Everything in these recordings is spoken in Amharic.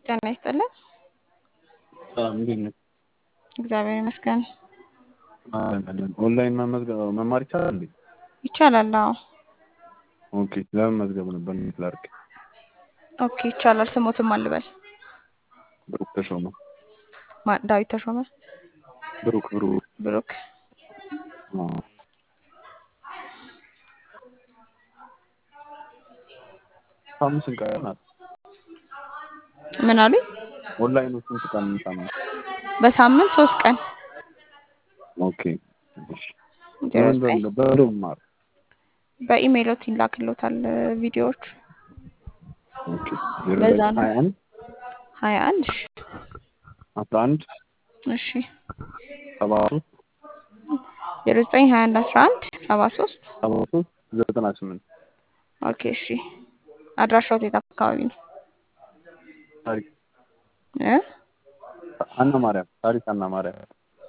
ጤና ይስጥልን። ሰላም እንዴት ነህ? እግዚአብሔር ይመስገን። ኦንላይን መመዝገብ መማር ይቻላል እንዴ? ይቻላል። አዎ። ኦኬ ለመመዝገብ ነበር እንዴት ላድርግ? ኦኬ ይቻላል። ስሞትም አልበል ብሩክ ተሾመ። ማ- ዳዊት ተሾመ ብሩክ ብሩክ ብሩክ። አዎ። ሳምንት ስንት ቀን ናት? ምን አሉኝ? ኦንላይኑ ስንት ቀን ሳምንት? በሳምንት ሶስት ቀን ኦኬ እሺ። ዜሮ በምን ዘጠኝ በምን በምን መማር? በኢሜይሎት ይላክሎታል ቪዲዮዎች ኦኬ ዜሮ በዛ ዘጠኝ ነው። ሀያ አንድ ሀያ አንድ አስራ አንድ እሺ ሰባ ሶስት ዜሮ ዘጠኝ ሀያ አንድ አስራ አንድ ሰባ ሶስት ሰባ ሶስት ዘጠና ስምንት ኦኬ እሺ አድራሻው የት አካባቢ ነው ታሪክ እ አና ማርያም ታሪክ አና ማርያም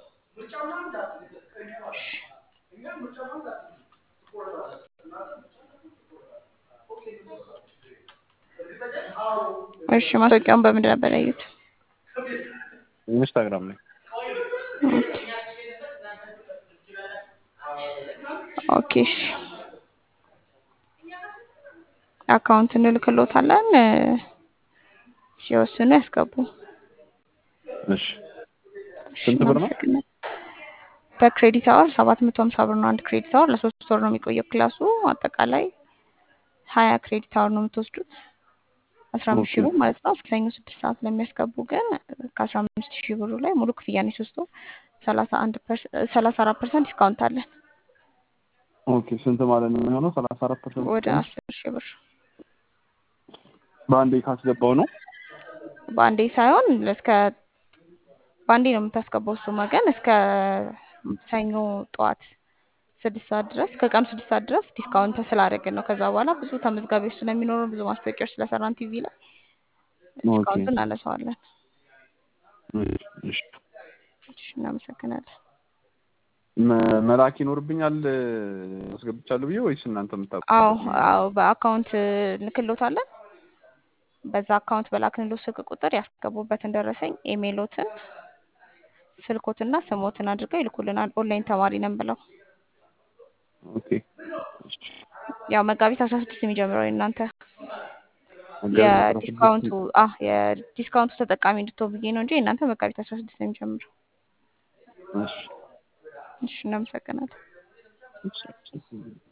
እሺ ማስታወቂያውን በምንድን ነበር ያዩት ኢንስታግራም ላይ ኦኬ እሺ አካውንት እንልክሎታለን እ፣ ሲወስኑ ያስገቡ እሺ እሺ ስንት ብር ነው? እናመሰግናለን በክሬዲት አወር ሰባት መቶ ሀምሳ ብር ነው አንድ ክሬዲት አወር ለሶስት ወር ነው የሚቆየው ክላሱ አጠቃላይ ሀያ ክሬዲት አወር ነው የምትወስዱት አስራ አምስት ሺህ ኦኬ ብር ማለት ነው እስከ ሰኞ ስድስት ሰዓት ለሚያስገቡ ግን ከአስራ አምስት ሺህ ብሩ ላይ ሙሉ ክፍያ ነው የሶስት ወር ሰላሳ አንድ ሰላሳ አራት ፐርሰንት ዲስካውንት አለን ኦኬ ስንት ማለት ነው የሚሆነው? ሰላሳ አራት ፐርሰንት ወደ አስር ሺህ ብር በአንዴ ካስገባው ነው። በአንዴ ሳይሆን እስከ በአንዴ ነው የምታስገባው እሱማ ግን እስከ ሰኞ ጠዋት ስድስት ሰዓት ድረስ ከቀኑ ስድስት ሰዓት ድረስ ዲስካውንት ስላደረግን ነው። ከዛ በኋላ ብዙ ተመዝጋቢዎች ስለሚኖሩ ብዙ ማስታወቂያዎች ስለሰራን ቲቪ ላይ ኦኬ ዲስካውንቱን እናነሳዋለን። እሺ እሺ እናመሰግናለን። መ- መላክ ይኖርብኛል አስገብቻለሁ ብዬ ወይስ እናንተ የምታውቁት አዎ ነገር ነው? አዎ በአካውንት እንልክሎታለን። በዛ አካውንት በላክንሎት ስልክ ቁጥር ያስገቡበትን ደረሰኝ ኢሜይሎትን፣ ስልኮትና ስሞትን አድርገው ይልኩልናል። ኦንላይን ተማሪ ነን ብለው ኦኬ እሺ። ያው መጋቢት አስራ ስድስት የሚጀምረው የእናንተ መጋቢት አስራ ስድስት የዲስካውንቱ አ የዲስካውንቱ ተጠቃሚ እንድትሆን ብዬ ነው እንጂ የእናንተ መጋቢት አስራ ስድስት ነው የሚጀምረው። እሺ እሺ እናመሰግናለን። እሺ